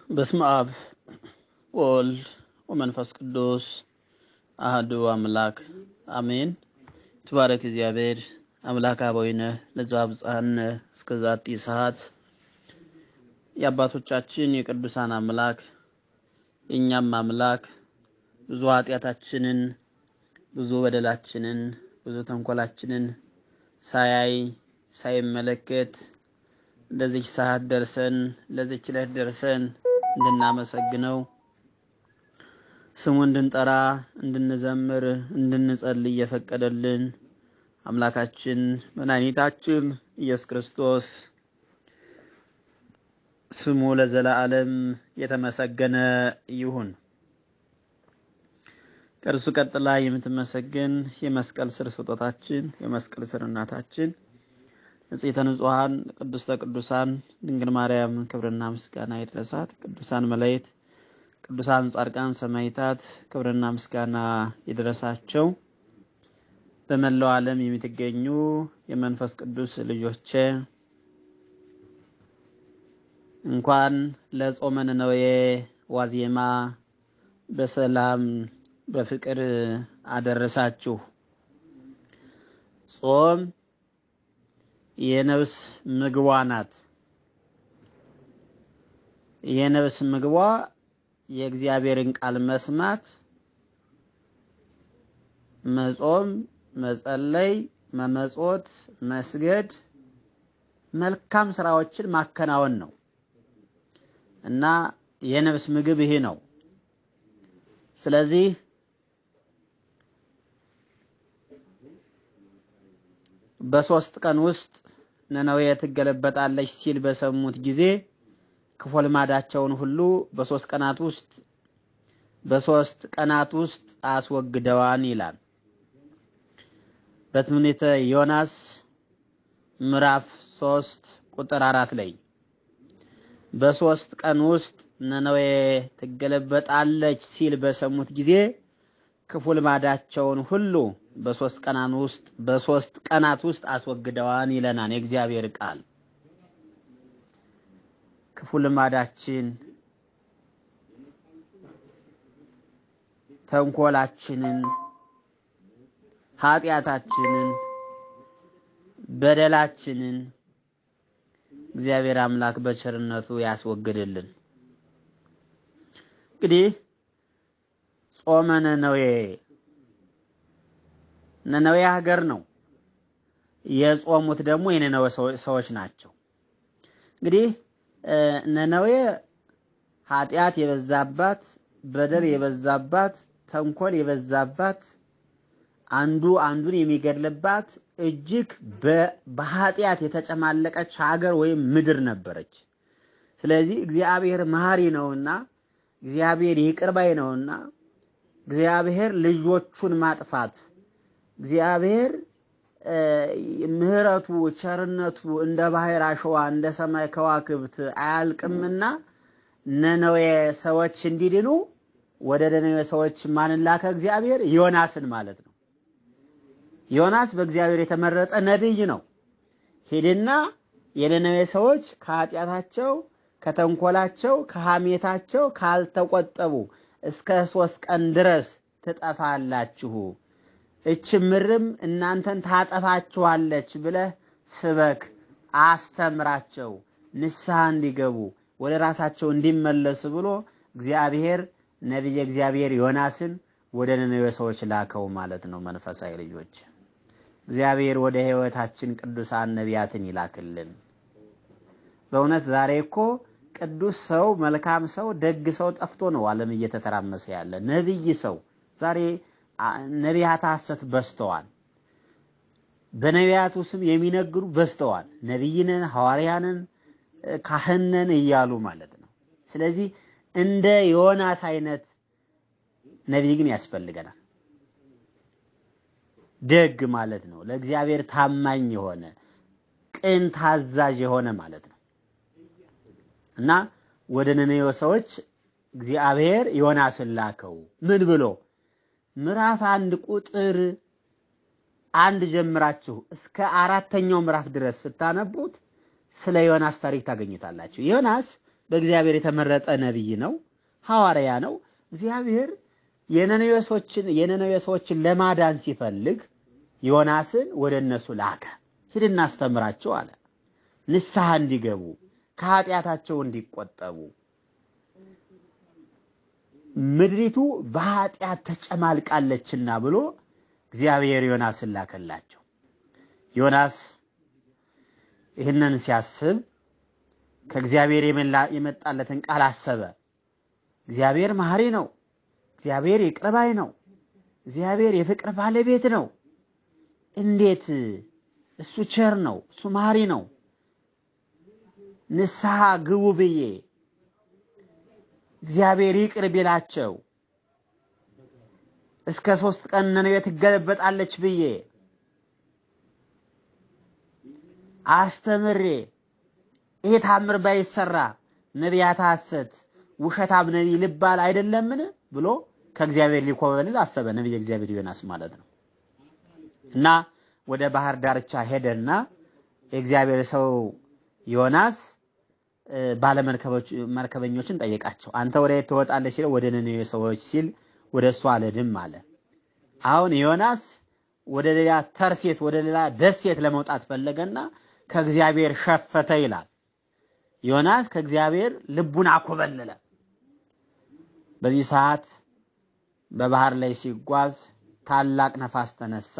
በስመ አብ ወወልድ ወመንፈስ ቅዱስ አህዱ አምላክ አሜን። ትባረክ እግዚአብሔር አምላክ አበዊነ ለዘአብጽሐነ እስከ ዛቲ ሰዓት። የአባቶቻችን የቅዱሳን አምላክ የእኛም አምላክ ብዙ ኃጢአታችንን ብዙ በደላችንን ብዙ ተንኮላችንን ሳያይ ሳይመለከት ለዚች ሰዓት ደርሰን ለዚች ዕለት ደርሰን እንድናመሰግነው ስሙ እንድንጠራ እንድንዘምር እንድንጸልይ እየፈቀደልን አምላካችን መድኃኒታችን ኢየሱስ ክርስቶስ ስሙ ለዘላለም የተመሰገነ ይሁን። ከእርሱ ቀጥላ የምትመሰገን የመስቀል ስር ስጦታችን የመስቀል ስር እናታችን ንጽሕተ ንጹሐን ቅድስተ ቅዱሳን ድንግል ማርያም ክብርና ምስጋና ይድረሳት። ቅዱሳን መላእክት፣ ቅዱሳን ጻድቃን፣ ሰማዕታት ክብርና ምስጋና ይድረሳቸው። በመላው ዓለም የምትገኙ የመንፈስ ቅዱስ ልጆቼ እንኳን ለጾመ ነነዌ ዋዜማ በሰላም በፍቅር አደረሳችሁ። ጾም የነፍስ ምግቧ ናት። የነፍስ ምግቧ የእግዚአብሔርን ቃል መስማት፣ መጾም፣ መጸለይ፣ መመጾት፣ መስገድ፣ መልካም ስራዎችን ማከናወን ነው እና የነፍስ ምግብ ይሄ ነው። ስለዚህ በሶስት ቀን ውስጥ ነነዌ ትገለበጣለች ሲል በሰሙት ጊዜ ክፉ ልማዳቸውን ሁሉ በሶስት ቀናት ውስጥ በሶስት ቀናት ውስጥ አስወግደዋን ይላል። በትንቢተ ዮናስ ምዕራፍ ሶስት ቁጥር አራት ላይ በሶስት ቀን ውስጥ ነነዌ ትገለበጣለች ሲል በሰሙት ጊዜ ክፉ ልማዳቸውን ሁሉ በሶስት ቀናት ውስጥ በሶስት ቀናት ውስጥ አስወግደዋን ይለናል የእግዚአብሔር ቃል። ክፉ ልማዳችን፣ ተንኮላችንን፣ ኃጢአታችንን፣ በደላችንን እግዚአብሔር አምላክ በቸርነቱ ያስወግድልን። እንግዲህ ጾመ ነነዌ ነነዌ ሀገር ነው። የጾሙት ደግሞ የነነዌ ሰዎች ናቸው። እንግዲህ ነነዌ ኃጢአት የበዛባት፣ በደል የበዛባት፣ ተንኮል የበዛባት፣ አንዱ አንዱን የሚገድልባት እጅግ በኃጢአት የተጨማለቀች ሀገር ወይም ምድር ነበረች። ስለዚህ እግዚአብሔር መሐሪ ነውና እግዚአብሔር ይቅር ባይ ነውና እግዚአብሔር ልጆቹን ማጥፋት እግዚአብሔር ምሕረቱ ቸርነቱ እንደ ባህር አሸዋ እንደ ሰማይ ከዋክብት አያልቅምና ነነዌ ሰዎች እንዲድኑ ወደ ነነዌ ሰዎች ማንን ላከ? እግዚአብሔር ዮናስን ማለት ነው። ዮናስ በእግዚአብሔር የተመረጠ ነቢይ ነው። ሂድና የነነዌ ሰዎች ከኃጢአታቸው፣ ከተንኮላቸው፣ ከሐሜታቸው ካልተቆጠቡ እስከ ሶስት ቀን ድረስ ትጠፋላችሁ እች ምድርም እናንተን ታጠፋችኋለች ብለህ ስበክ፣ አስተምራቸው፣ ንስሐ እንዲገቡ ወደ ራሳቸው እንዲመለሱ ብሎ እግዚአብሔር ነቢየ እግዚአብሔር ዮናስን ወደ ነነዌ ሰዎች ላከው ማለት ነው። መንፈሳዊ ልጆች እግዚአብሔር ወደ ሕይወታችን ቅዱሳን ነቢያትን ይላክልን። በእውነት ዛሬ እኮ ቅዱስ ሰው፣ መልካም ሰው፣ ደግ ሰው ጠፍቶ ነው ዓለም እየተተራመሰ ያለ ነቢይ ሰው ዛሬ ነቢያት ሐሰት በዝተዋል። በነቢያቱ ስም የሚነግሩ በዝተዋል። ነቢይነን፣ ሐዋርያንን፣ ካህነን እያሉ ማለት ነው። ስለዚህ እንደ ዮናስ አይነት ነቢይ ግን ያስፈልገናል። ደግ ማለት ነው። ለእግዚአብሔር ታማኝ የሆነ ቅን ታዛዥ የሆነ ማለት ነው እና ወደ ነነዌ ሰዎች እግዚአብሔር ዮናስን ላከው ምን ብሎ ምዕራፍ አንድ ቁጥር አንድ ጀምራችሁ እስከ አራተኛው ምዕራፍ ድረስ ስታነቡት ስለ ዮናስ ታሪክ ታገኙታላችሁ። ዮናስ በእግዚአብሔር የተመረጠ ነቢይ ነው፣ ሐዋርያ ነው። እግዚአብሔር የነነዌ ሰዎችን የነነዌ ሰዎችን ለማዳን ሲፈልግ ዮናስን ወደ እነሱ ላከ። ሂድና አስተምራቸው አለ። ንስሐ እንዲገቡ ከኃጢአታቸው እንዲቆጠቡ ምድሪቱ በኃጢአት ተጨማልቃለችና ብሎ እግዚአብሔር ዮናስን ላከላቸው። ዮናስ ይህንን ሲያስብ ከእግዚአብሔር የመጣለትን ቃል አሰበ። እግዚአብሔር መሐሪ ነው። እግዚአብሔር ይቅር ባይ ነው። እግዚአብሔር የፍቅር ባለቤት ነው። እንዴት እሱ ቸር ነው፣ እሱ መሐሪ ነው። ንስሐ ግቡ ብዬ እግዚአብሔር ይቅር ቢላቸው እስከ ሶስት ቀን ነነዌ ትገለበጣለች ብዬ አስተምሬ ይሄ ታምር ባይሰራ ነቢያት ሐሰት ውሸታም ነቢይ ልባል አይደለምን ብሎ ከእግዚአብሔር ሊኮበልል አሰበ። ነቢይ እግዚአብሔር ዮናስ ማለት ነው። እና ወደ ባህር ዳርቻ ሄደና የእግዚአብሔር ሰው ዮናስ ባለመርከበኞችን ጠየቃቸው። አንተ ወደ የት ትወጣለህ ሲለው ወደ ነነዌ ሰዎች ሲል ወደ እሱ አልሄድም አለ። አሁን ዮናስ ወደ ሌላ ተርሴት ወደ ሌላ ደሴት ለመውጣት ፈለገና ከእግዚአብሔር ሸፈተ ይላል። ዮናስ ከእግዚአብሔር ልቡን አኮበለለ። በዚህ ሰዓት በባህር ላይ ሲጓዝ ታላቅ ነፋስ ተነሳ።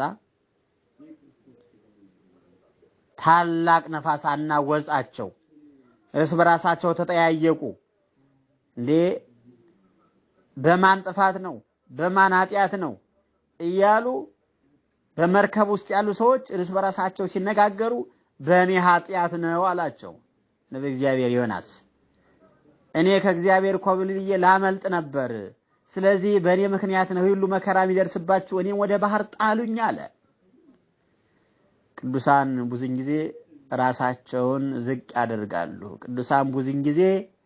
ታላቅ ነፋስ አናወጻቸው። እርስ በራሳቸው ተጠያየቁ። እንዴ በማን ጥፋት ነው? በማን ኃጢአት ነው? እያሉ በመርከብ ውስጥ ያሉ ሰዎች እርስ በራሳቸው ሲነጋገሩ በእኔ ኃጢአት ነው አላቸው ነቢየ እግዚአብሔር ዮናስ። እኔ ከእግዚአብሔር ኮብልዬ ላመልጥ ነበር። ስለዚህ በእኔ ምክንያት ነው ሁሉ መከራ የሚደርስባችሁ፣ እኔም ወደ ባህር ጣሉኝ አለ። ቅዱሳን ብዙን ጊዜ ራሳቸውን ዝቅ ያደርጋሉ። ቅዱሳን ብዙን ጊዜ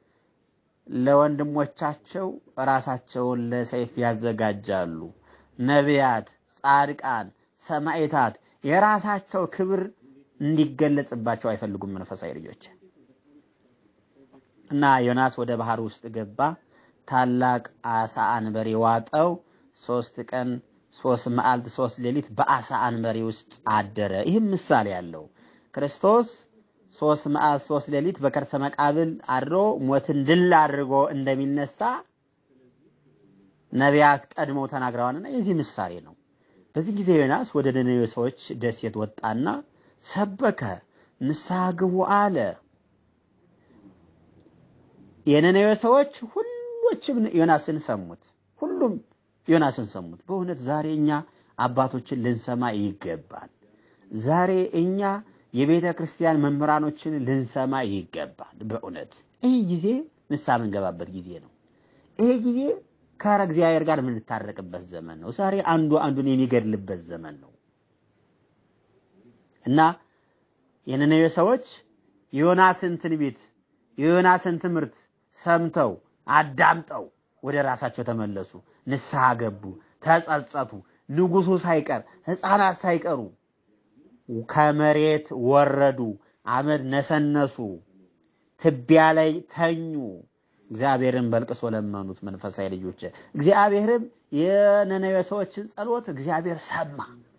ለወንድሞቻቸው ራሳቸውን ለሰይፍ ያዘጋጃሉ። ነቢያት፣ ጻድቃን፣ ሰማዕታት የራሳቸው ክብር እንዲገለጽባቸው አይፈልጉም መንፈሳዊ ልጆች እና ዮናስ ወደ ባህር ውስጥ ገባ። ታላቅ አሳ አንበሪ ዋጠው። ሶስት ቀን ሶስት መዓልት ሶስት ሌሊት በአሳ አንበሪ ውስጥ አደረ። ይህም ምሳሌ ያለው ክርስቶስ ሶስት መዓልት ሶስት ሌሊት በከርሰ መቃብር አድሮ ሞትን ድል አድርጎ እንደሚነሳ ነቢያት ቀድመው ተናግረዋልና የዚህ ምሳሌ ነው። በዚህ ጊዜ ዮናስ ወደ ነነዌ ሰዎች ደሴት ወጣና ሰበከ፣ ንስሐ ግቡ አለ። የነነዌ ሰዎች ሁሎችም ዮናስን ሰሙት። ሁሉም ዮናስን ሰሙት። በእውነት ዛሬ እኛ አባቶችን ልንሰማ ይገባል። ዛሬ እኛ የቤተ ክርስቲያን መምህራኖችን ልንሰማ ይገባል። በእውነት ይህ ጊዜ ንስሐ የምንገባበት ጊዜ ነው። ይህ ጊዜ ከእግዚአብሔር ጋር የምንታረቅበት ዘመን ነው። ዛሬ አንዱ አንዱን የሚገድልበት ዘመን ነው እና የነነዌ ሰዎች የዮናስን ትንቢት የዮናስን ትምህርት ሰምተው አዳምጠው ወደ ራሳቸው ተመለሱ፣ ንስሐ ገቡ፣ ተጸጸቱ። ንጉሱ ሳይቀር ሕፃናት ሳይቀሩ ከመሬት ወረዱ፣ አመድ ነሰነሱ፣ ትቢያ ላይ ተኙ። እግዚአብሔርን በልቅሶ ለመኑት። መንፈሳዊ ልጆች እግዚአብሔርም የነነዌ ሰዎችን ጸሎት እግዚአብሔር ሰማ።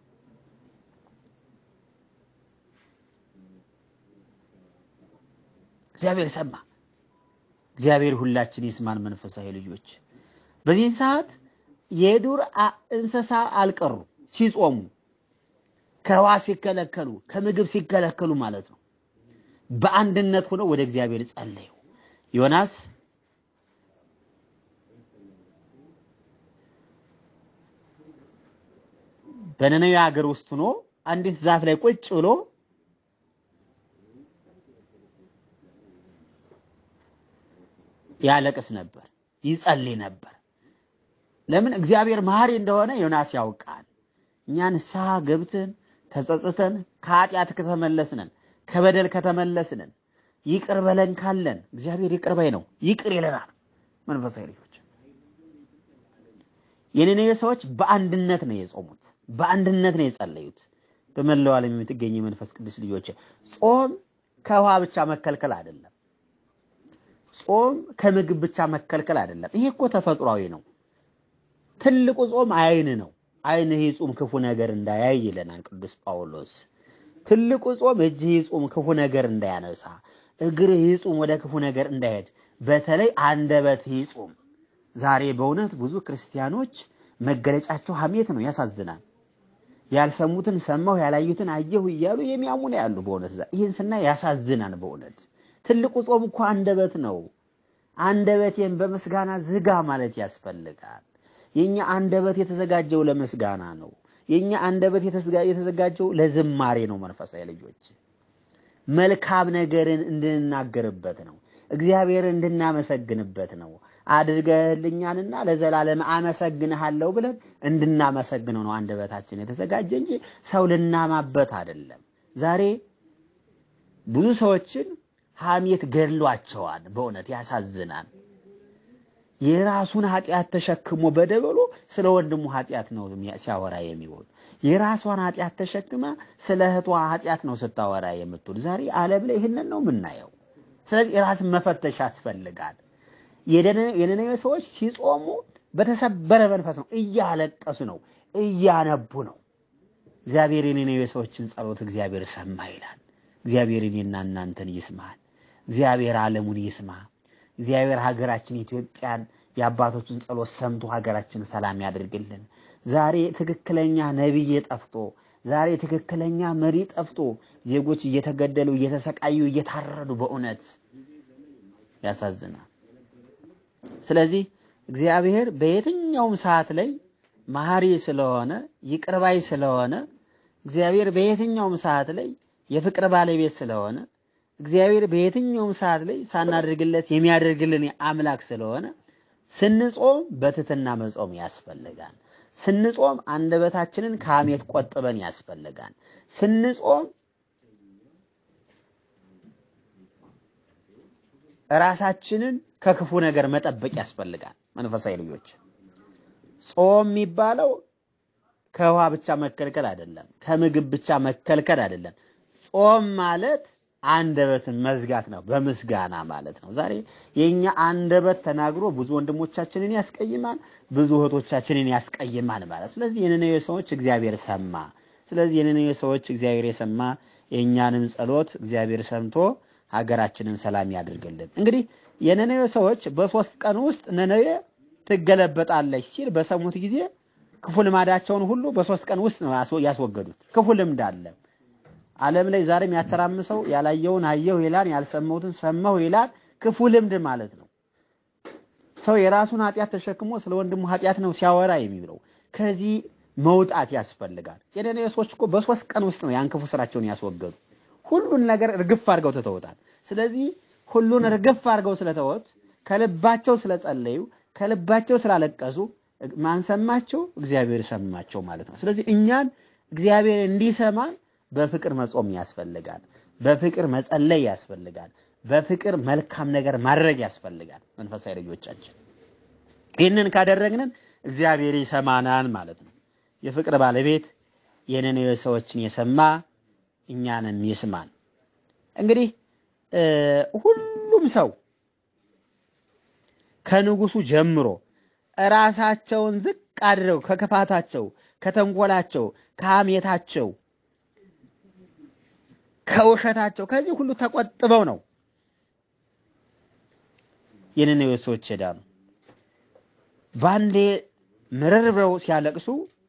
እግዚአብሔር ሰማ። እግዚአብሔር ሁላችን ይስማን። መንፈሳዊ ልጆች በዚህ ሰዓት የዱር እንስሳ አልቀሩ ሲጾሙ፣ ከውሃ ሲከለከሉ፣ ከምግብ ሲከለከሉ ማለት ነው። በአንድነት ሆነው ወደ እግዚአብሔር ጸለዩ። ዮናስ በነነዌ ሀገር ውስጥ ሆኖ አንዲት ዛፍ ላይ ቁጭ ብሎ ያለቅስ ነበር፣ ይጸልይ ነበር። ለምን? እግዚአብሔር መሐሪ እንደሆነ ዮናስ ያውቃል። እኛ ንስሐ ገብተን ተጸጽተን ከኃጢአት ከተመለስነን ከበደል ከተመለስነን ይቅር በለን ካለን እግዚአብሔር ይቅር ባይ ነው፣ ይቅር ይለናል። መንፈሳዊ ልጆች የነነዌ ሰዎች በአንድነት ነው የጾሙት፣ በአንድነት ነው የጸለዩት። በመላው ዓለም የምትገኙ የመንፈስ ቅዱስ ልጆች ጾም ከውሃ ብቻ መከልከል አይደለም። ጾም ከምግብ ብቻ መከልከል አይደለም። ይሄ እኮ ተፈጥሯዊ ነው። ትልቁ ጾም አይን ነው። አይንህ ይጹም ክፉ ነገር እንዳያይ ይለናል ቅዱስ ጳውሎስ። ትልቁ ጾም እጅህ ይጹም ክፉ ነገር እንዳያነሳ፣ እግርህ ይጹም ወደ ክፉ ነገር እንዳይሄድ፣ በተለይ አንደበትህ ይጹም። ዛሬ በእውነት ብዙ ክርስቲያኖች መገለጫቸው ሐሜት ነው። ያሳዝናል። ያልሰሙትን ሰማሁ ያላዩትን አየሁ እያሉ የሚያሙ ነው ያሉ። በእውነት ይህን ስናይ ያሳዝናል። በእውነት ትልቁ ጾም እኮ አንደበት ነው። አንደበቴን በምስጋና ዝጋ ማለት ያስፈልጋል። የኛ አንደበት የተዘጋጀው ለምስጋና ነው። የኛ አንደበት የተዘጋጀው ለዝማሬ ነው። መንፈሳዊ ልጆች መልካም ነገርን እንድንናገርበት ነው። እግዚአብሔርን እንድናመሰግንበት ነው። አድርገህልኛልና ለዘላለም አመሰግንሃለሁ ብለን እንድናመሰግነው ነው አንደበታችን የተዘጋጀ እንጂ ሰው ልናማበት አይደለም። ዛሬ ብዙ ሰዎችን ሐሜት ገድሏቸዋል። በእውነት ያሳዝናል። የራሱን ኃጢአት ተሸክሞ በደበሎ ስለ ወንድሙ ኃጢአት ነው ሲያወራ የሚውል። የራሷን ኃጢአት ተሸክማ ስለ እህቷ ኃጢአት ነው ስታወራ የምትውል። ዛሬ ዓለም ላይ ይህንን ነው የምናየው። ስለዚህ ራስን መፈተሽ ያስፈልጋል። የነነዌ ሰዎች ሲጾሙ በተሰበረ መንፈስ ነው፣ እያለቀሱ ነው፣ እያነቡ ነው። እግዚአብሔር የነነዌ ሰዎችን ጸሎት እግዚአብሔር ሰማ ይላል። እግዚአብሔር እኔና እናንተን ይስማል። እግዚአብሔር ዓለሙን ይስማ። እግዚአብሔር ሀገራችን ኢትዮጵያን የአባቶችን ጸሎት ሰምቶ ሀገራችን ሰላም ያደርግልን። ዛሬ ትክክለኛ ነቢይ ጠፍቶ ዛሬ ትክክለኛ መሪ ጠፍቶ ዜጎች እየተገደሉ እየተሰቃዩ እየታረዱ በእውነት ያሳዝናል። ስለዚህ እግዚአብሔር በየትኛውም ሰዓት ላይ መሐሪ ስለሆነ ይቅርባይ ስለሆነ እግዚአብሔር በየትኛውም ሰዓት ላይ የፍቅር ባለቤት ስለሆነ እግዚአብሔር በየትኛውም ሰዓት ላይ ሳናደርግለት የሚያደርግልን አምላክ ስለሆነ ስንጾም በትትና መጾም ያስፈልጋል። ስንጾም አንደበታችንን ከሐሜት ቆጥበን ያስፈልጋል። ስንጾም ራሳችንን ከክፉ ነገር መጠበቅ ያስፈልጋል። መንፈሳዊ ልጆች ጾም የሚባለው ከውሃ ብቻ መከልከል አይደለም፣ ከምግብ ብቻ መከልከል አይደለም። ጾም ማለት አንደበትን መዝጋት ነው፣ በምስጋና ማለት ነው። ዛሬ የኛ አንደበት ተናግሮ ብዙ ወንድሞቻችንን ያስቀይማል፣ ብዙ እህቶቻችንን ያስቀይማል ማለት። ስለዚህ የነነዌ ሰዎች እግዚአብሔር ሰማ። ስለዚህ የነነዌ ሰዎች እግዚአብሔር የሰማ የእኛንም ጸሎት እግዚአብሔር ሰምቶ ሀገራችንን ሰላም ያድርግልን። እንግዲህ የነነዌ ሰዎች በሶስት ቀን ውስጥ ነነዌ ትገለበጣለች ሲል በሰሙት ጊዜ ክፉ ልማዳቸውን ሁሉ በሶስት ቀን ውስጥ ነው ያስወገዱት። ክፉ ልምድ አለ ዓለም ላይ ዛሬም ያተራምሰው ያላየውን አየሁ ይላል፣ ያልሰማሁትን ሰማሁ ይላል። ክፉ ልምድ ማለት ነው። ሰው የራሱን ኃጢአት ተሸክሞ ስለ ወንድሙ ኃጢአት ነው ሲያወራ የሚውለው። ከዚህ መውጣት ያስፈልጋል። የነነዌ ሰዎች እኮ በሶስት ቀን ውስጥ ነው ያን ክፉ ስራቸውን ያስወገዱ። ሁሉን ነገር እርግፍ አድርገው ትተውታል። ስለዚህ ሁሉን እርግፍ አድርገው ስለተወት ከልባቸው ስለጸለዩ ከልባቸው ስላለቀሱ ማን ሰማቸው? እግዚአብሔር ሰማቸው ማለት ነው። ስለዚህ እኛን እግዚአብሔር እንዲሰማን በፍቅር መጾም ያስፈልጋል። በፍቅር መጸለይ ያስፈልጋል። በፍቅር መልካም ነገር ማድረግ ያስፈልጋል። መንፈሳዊ ልጆቻችን ይህንን ካደረግንን እግዚአብሔር ይሰማናል ማለት ነው። የፍቅር ባለቤት የነነዌ ሰዎችን የሰማ እኛንም ይስማን። እንግዲህ ሁሉም ሰው ከንጉሱ ጀምሮ ራሳቸውን ዝቅ አድርገው ከክፋታቸው፣ ከተንኮላቸው፣ ከሐሜታቸው ከውሸታቸው ከዚህ ሁሉ ተቆጥበው ነው የነነዌ ሰዎች ሄዳሉ። ባንዴ ምርር ብለው ሲያለቅሱ፣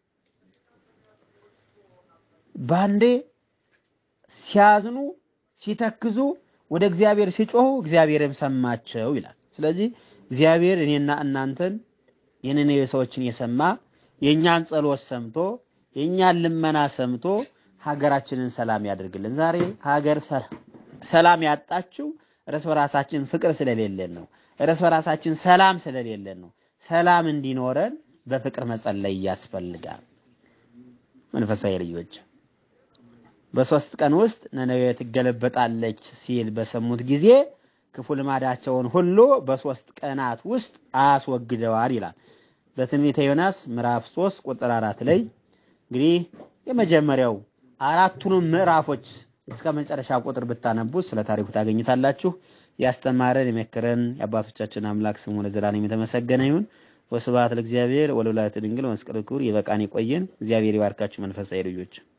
ባንዴ ሲያዝኑ፣ ሲተክዙ፣ ወደ እግዚአብሔር ሲጮሁ እግዚአብሔርም ሰማቸው ይላል። ስለዚህ እግዚአብሔር እኔና እናንተን የነነዌ ሰዎችን የሰማ የእኛን ጸሎት ሰምቶ የእኛን ልመና ሰምቶ ሀገራችንን ሰላም ያደርግልን። ዛሬ ሀገር ሰላም ያጣችው እርስ በራሳችን ፍቅር ስለሌለን ነው። እርስ በራሳችን ሰላም ስለሌለን ነው። ሰላም እንዲኖረን በፍቅር መጸለይ ያስፈልጋል። መንፈሳዊ ልጆች በሶስት ቀን ውስጥ ነነዌ ትገለበጣለች ሲል በሰሙት ጊዜ ክፉ ልማዳቸውን ሁሉ በሶስት ቀናት ውስጥ አስወግደዋል ይላል በትንቢተ ዮናስ ምዕራፍ 3 ቁጥር አራት ላይ እንግዲህ የመጀመሪያው አራቱንም ምዕራፎች እስከ መጨረሻ ቁጥር ብታነቡ ስለ ታሪኩ ታገኝታላችሁ። ያስተማረን የመከረን የአባቶቻችን አምላክ ስሙ ለዘላለም የተመሰገነ ይሁን። ወስብሐት ለእግዚአብሔር ወለወላዲቱ ድንግል ወለመስቀሉ ክቡር። ይበቃን፣ ይቆየን። እግዚአብሔር ይባርካችሁ መንፈሳዊ ልጆች